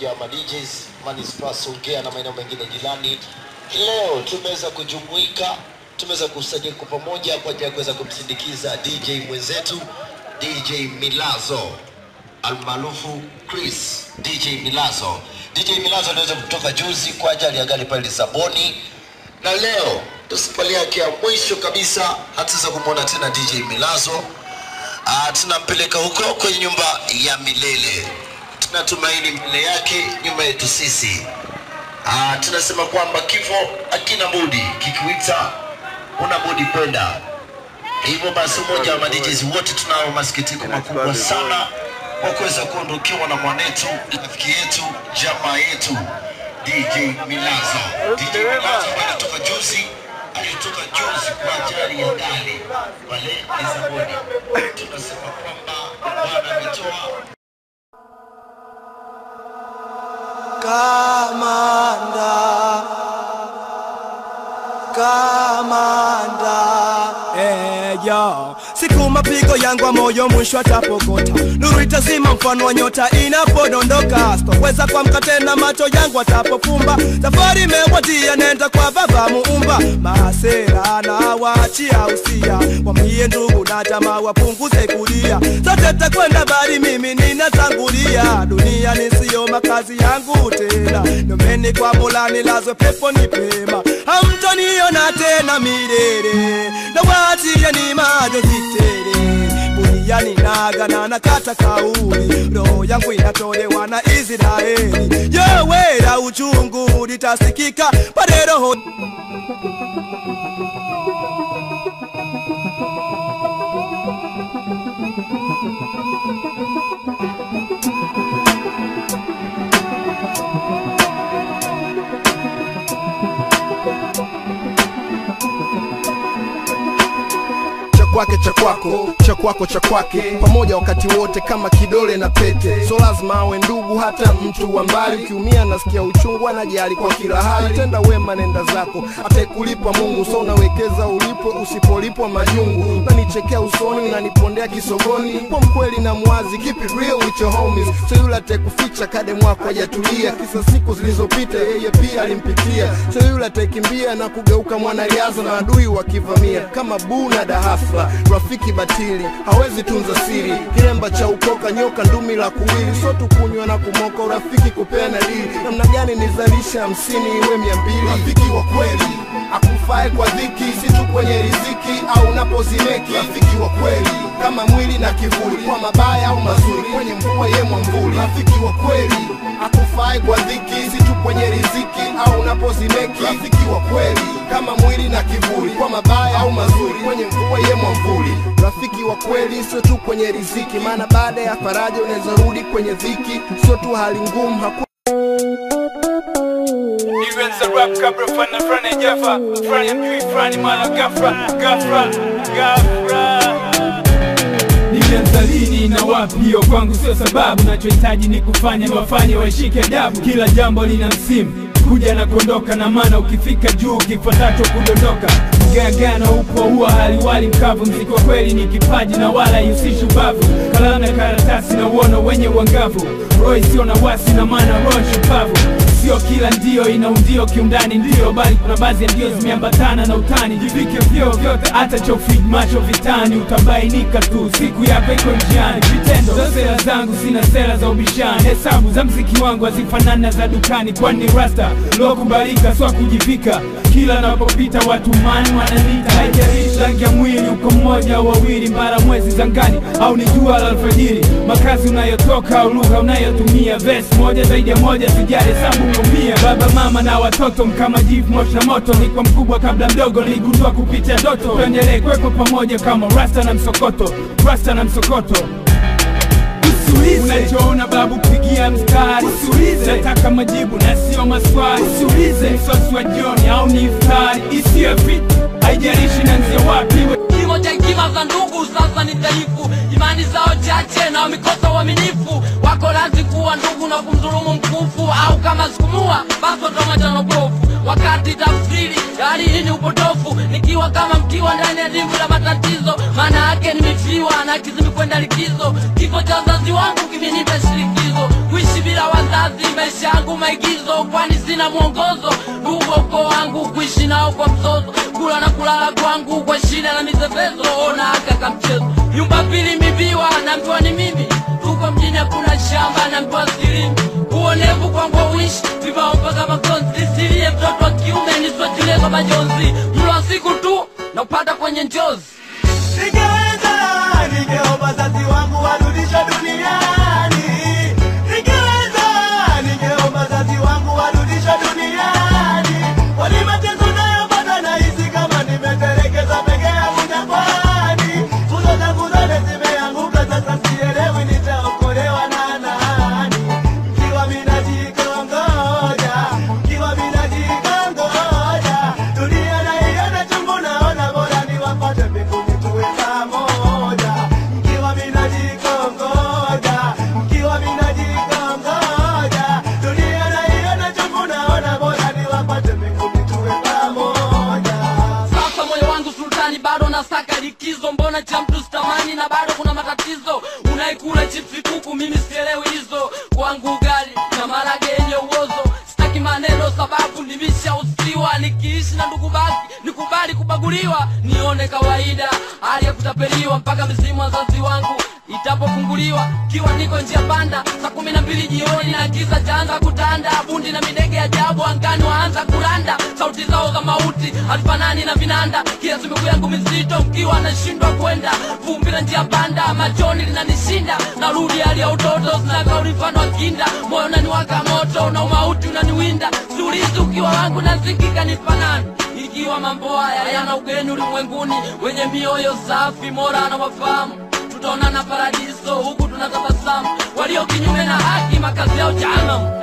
mmoja wa DJs manispaa Songea na maeneo mengine jirani. Leo tumeweza kujumuika, tumeweza kukusanyika kwa pamoja kwa ajili ya kuweza kumsindikiza DJ mwenzetu DJ Milazo almaarufu Chris DJ Milazo. DJ Milazo aliweza kutoka juzi kwa ajali ya gari pale Lisaboni, na leo ndo safari yake ya mwisho kabisa, hataweza kumwona tena DJ Milazo. Ah, tunampeleka huko kwenye nyumba ya milele. Tunatumaini mbele yake nyuma yetu sisi. Ah, tunasema kwamba kifo hakina budi, kikuita una budi kwenda. Hivyo basi, umoja wa madijezi wote tunao masikitiko makubwa sana kwa kuweza kuondokewa na mwanetu, rafiki yetu, jamaa yetu DJ Milazo. DJ Milazo ambaye alitoka juzi, alitoka juzi kwa ajali ya gari pale Lisaboni. Tunasema kwamba Bwana ametoa Kamanda, kamanda, eh, yo. Siku mapigo yangu wa moyo mwisho atapokota, nuru itazima mfano wa nyota inapodondoka. Sitoweza kuamka tena, macho yangu atapofumba. Safari imewadia, nenda kwa baba muumba. Masera na waachia usia, wamie ndugu na jamaa wapunguze kulia. Sote takwenda bali mimi ninatangulia. Dunia nisiyo makazi yangu tena, nomeni kwa Mola nilazwe peponi pema. Hamtoniona tena milele, na waachie ni majonzi tele duniani nagana na kata kauli, roho yangu inatolewa na Israeli. Yowera uchungu litasikika pale roho cha kwake cha kwako cha kwako cha kwake pamoja wakati wote kama kidole na pete so lazima awe ndugu hata mtu wa mbali ukiumia nasikia uchungu anajali kwa kila hali tenda wema nenda zako ataikulipa mungu so unawekeza ulipo usipolipwa majungu unanichekea usoni unanipondea kisogoni kwa mkweli na mwazi keep it real with your homies so yule ataikuficha kade mwako hajatulia kisa siku zilizopita yeye pia alimpitia so yule ataikimbia na kugeuka mwanariadha na adui wakivamia kama buu na dahafla rafiki batili hawezi tunza siri kilemba cha ukoka nyoka ndumi la kuwili so tukunywa na kumoka urafiki kupeana dili namna gani nizalisha hamsini iwe mia mbili rafiki wa kweli akufae kwa dhiki si tu kwenye riziki au unapozimeki rafiki wa kweli kama mwili na kivuli kwa mabaya au mazuri kwenye mvua ye mwamvuli rafiki wa kweli akufae kwa dhiki si tu kwenye riziki au unapozimeki rafiki wa kweli kama mwili na kivuli kwa mabaya au mazuri kwenye mvua ye mwamvuli rafiki wa kweli sio tu kwenye riziki maana baada ya faraja unaweza rudi kwenye dhiki sio tu hali ngumu haku Events a rap kabra fana frani jafa Frani mjui frani mala gafra Gafra, gafra Nilianza lini na wapi hiyo kwangu sio sababu Nachohitaji ni kufanya niwafanye waishike adabu Kila jambo lina msimu kuja na kuondoka na maana ukifika juu kifuatacho kudondoka mgagano upo huwa haliwali mkavu mziki wa kweli ni kipaji na wala ihusishi ubavu kalamu na karatasi na uono wenye uangavu roho isiyo na wasi na maana roho shupavu sio kila ndio ina undio kiundani ndio bali kuna baadhi ya ndio zimeambatana na utani jivike vyeo vyote hata chofid macho vitani utabainika tu siku yako iko njiani vitendo za sera zangu sina sera za ubishani hesabu za mziki wangu hazifanani na za dukani kwani ni rasta lokubalika swa kujivika kila napopita watu mani wananita haijalishi rangi ya mwili uko mmoja au wawili mbara mwezi zangani au ni jua la alfajiri makazi unayotoka au lugha unayotumia ves moja zaidi ya moja sijali hesabu kumia baba mama na watoto mkama jivu moshi na moto ni kwa mkubwa kabla mdogo niligundua kupitia doto tuendelee kwepo pamoja kama rasta na msokoto rasta na msokoto Usiulize unachoona babu, pigia mstari. Usiulize nataka majibu na sio maswali. Usiulize msosi wa jioni au ni iftari, isiyo vitu haijalishi nanzia wapi. Kimo cha hekima za ndugu sasa ni dhaifu, imani zao chache na wamekosa uaminifu. Wako lazi kuwa ndugu na kumdhulumu mkufu, au kama sikumua basi watamwachana bofu. Wakati tafsiri ya hali hii ni upotofu, nikiwa kama mkiwa ndani ya dimbwi la matatizo, maana yake nimefiwa na kizimi kwenda likizo. Kifo cha wazazi wangu kimenipa shirikizo, kuishi bila wazazi radhi maisha yangu maigizo kwani sina mwongozo ndugu uko wangu kuishi nao kwa mzozo kula na kulala kwangu kwa shida na mizevezo ona aka kamchezo nyumba pili mibiwa naambiwa ni mimi tuko mjini hakuna shamba naambiwa silimi uonevu kwangu wishi vibao mpaka makonzi silie mtoto wa kiume niswatilie kwa majonzi mlo wa siku tu na upata kwenye njozi Ningeweza, ningeomba wazazi wangu warudishwe duniani. Ningeweza, ningeomba wazazi wangu warudishwe duniani. Kwani mateso nayopata nahisi kama nimetelekezwa peke yangu jangwani. Nguzo zangu zote zimeanguka, sasa sielewi nitaokolewa na nani. Mkiwa mimi najikongoja, mkiwa mimi najikongoja, dunia naiona chungu, naona bora niwapate mbinguni tuwe pamoja. Mkiwa mimi najikongoja, mkiwa mimi najikongoja, dunia naiona chungu, naona bora niwapate mbinguni tuwe pamoja. sasa moyo wangu sultani bado nasaka likizo mbona cha mtu sitamani na bado kuna matatizo unaikula chipsi kuku mimi sielewi hizo kwangu ugali na marage yenye uozo sitaki maneno sababu nimeshausiwa nikiishi na ndugu baki nikubali kubaguliwa nione kawaida hali ya kutapeliwa mpaka misimu wazazi wangu itapofunguliwa kiwa niko njia panda saa kumi na mbili jioni na giza chaanza kutanda bundi na midege ajabu angani waanza kuranda sauti zao za mauti halifanani na vinanda kiasi miguu yangu mizito mkiwa nashindwa kwenda vumbi na njia panda machoni linanishinda narudi hali ya utoto sinaga ulifano wa kinda moyo unaniwaka moto na umauti unaniwinda siulizi ukiwa wangu nazikika nifanani ikiwa mambo haya yana ugeni ulimwenguni wenye mioyo safi mora na wafahamu tutaonana paradiso huku tunatabasamu walio kinyume na haki makazi yao jahanamu